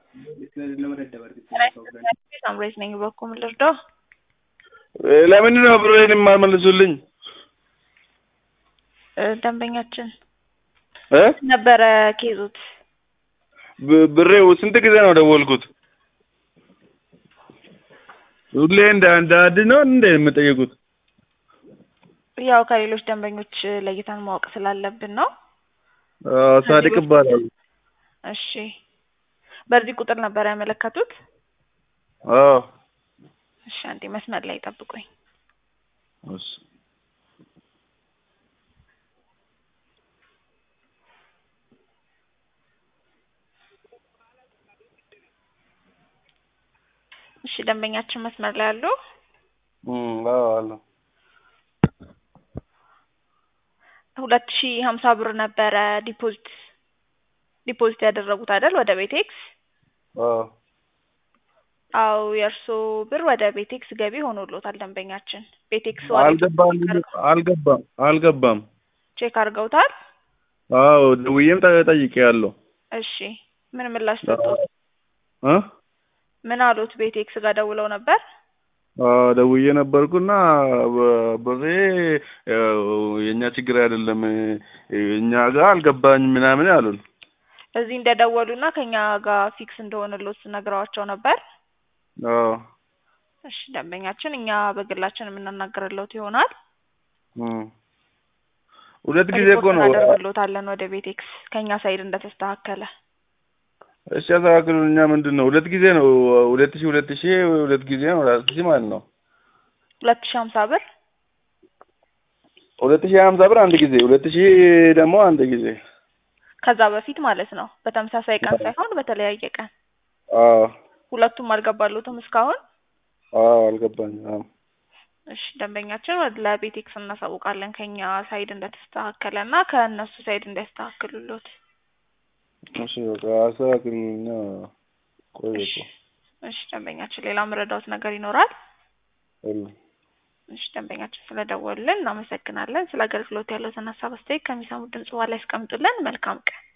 ሳምሬት ነኝ። በኩል ልርዳው? ለምንድን ነው ብሬን የማልመልሱልኝ? ደንበኛችን እ ነበረ ኬዙት ብ- ብሬው ስንት ጊዜ ነው ደወልኩት? ሁሌ እንደ እንደ አዲስ ነው እንደ የምጠየቁት? ያው ከሌሎች ደንበኞች ለይተን ማወቅ ስላለብን ነው። አዎ፣ ሳዲቅ ይባላል። እሺ፣ በዚህ ቁጥር ነበር ያመለከቱት? አዎ። እሺ፣ አንዴ መስመር ላይ ጠብቁኝ። እሺ። እሺ፣ ደንበኛችን መስመር ላይ አሉ? እም፣ አዎ አለ። ሁለት ሺህ ሀምሳ ብር ነበረ ዲፖዚት ዲፖዚት ያደረጉት አይደል? ወደ ቤቴክስ። አዎ። አው የእርሶ ብር ወደ ቤቴክስ ገቢ ሆኖሎታል። ደንበኛችን ቤቴክስ አልገባም አልገባም አልገባም። ቼክ አድርገውታል? አዎ ደውዬም ጠ- ጠይቄያለሁ። እሺ ምን ምላሽ ሰጡት? እ ምን አሉት? ቤቴክስ ጋር ደውለው ነበር? አዎ ደውዬ ነበርኩና በ- ብሬ ያው የእኛ ችግር አይደለም እኛ ጋር አልገባኝ ምናምን አሉን። እዚህ እንደደወሉና ከኛ ጋር ፊክስ እንደሆነሎት ነግረዋቸው ነበር? አዎ እሺ ደንበኛችን እኛ በግላችን የምናናገርለት ይሆናል። እም። ሁለት ጊዜ እኮ ሪፖርት ነው። እናደርግሎታለን ወደ ቤቴክስ ከኛ ሳይድ እንደተስተካከለ። እሺ ያስተካክሉን። እኛ ምንድን ነው ሁለት ጊዜ ነው ሁለት ሺህ ሁለት ሺህ ሁለት ጊዜ ነው አራት ሺህ ማለት ነው። ሁለት ሺህ ሀምሳ ብር ሁለት ሺህ ሀምሳ ብር አንድ ጊዜ፣ ሁለት ሺህ ደግሞ አንድ ጊዜ። ከዛ በፊት ማለት ነው። በተመሳሳይ ቀን ሳይሆን በተለያየ ቀን። አዎ ሁለቱም አልገባሉትም እስካሁን። አዎ አልገባኝም። አዎ እሺ ደንበኛችን ወደ ለቤቴክስ እናሳውቃለን ከኛ ሳይድ እንደተስተካከለ እና ከእነሱ ሳይድ እንዲያስተካክሉሎት። እሺ በቃ አስተካክሉኛ። ቆይ እሺ እኮ እሺ ደንበኛችን ሌላ ምረዳውት ነገር ይኖራል? የለም። እሺ ደንበኛችን ስለደወሉልን እናመሰግናለን። ስለ አገልግሎት ያለውን ሀሳብ አስተያየት ከሚሰሙት ድምጽ በኋላ ያስቀምጡልን። መልካም ቀን።